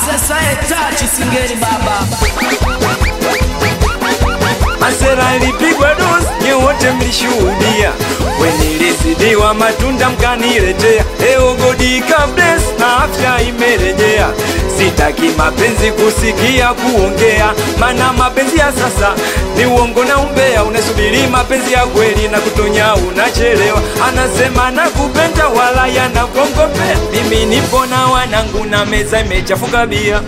Asesa etachi singeni baba Masera ilipigwa dozi, nye wote mlishuhudia. Wenilizidiwa matunda mkaniletea, leo godi bless na afya imerejea. Sitaki mapenzi kusikia kuongea, mana mapenzi ya sasa ni uongo na umbea. Unasubiri mapenzi ya kweli na kutonya, unachelewa. Anasema nakupenda, wala yanakongopea. Mimi nipo na wanangu na meza imechafuka bia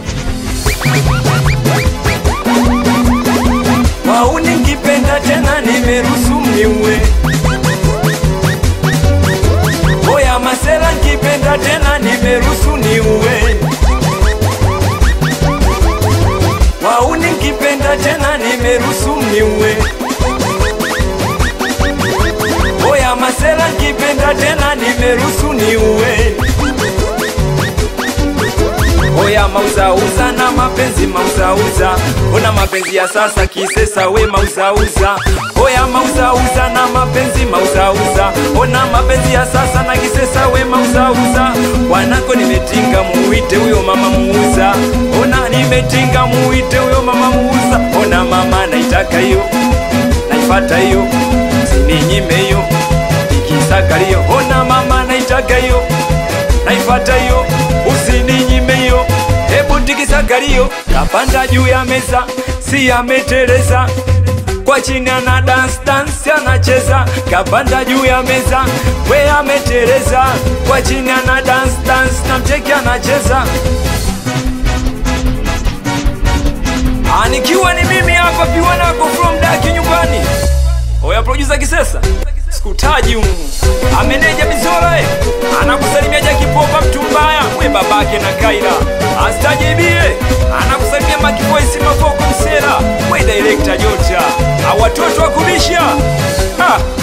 wauni nkipenda tena nimeruhusu mniue. Oya masela nkipenda tena nimeruhusu niue. Wauni nkipenda tena nimeruhusu mniue. Oya masela nkipenda tena nimeruhusu niue. Oya mauzauza na mapenzi mauzauza, ona mapenzi ya sasa kisesa we mauzauza. Oya mauzauza na mapenzi mauzauza, ona mapenzi ya sasa na kisesa we mauzauza. Wanako nimetinga muite huyo mama muuza, ona nimetinga muite huyo mama muuza. Ona mama naitaka hiyo, naifata hiyo, sininyime hiyo, ikisaka hiyo. Ona mama naitaka hiyo, naifata hiyo, usininyime hiyo. Hebu tikisa kalio, kapanda juu ya meza, si ameteleza kwa chini ana dance dance anacheza, kapanda juu ya meza, we ameteleza kwa chini ana dance dance na mcheki anacheza. Anikiwa ni mimi hapa piwanako from daki nyumbani. Oya producer Kisesa, sikutaji humu. Ameneja Mizola eh, anakusalimia Jaki Popa mtu mbaya, we babake na Kaira. Astajibie, anakusalimia Maki Voice Mavoko Msera, we director Jota. Awatoto wa kubisha. Ah.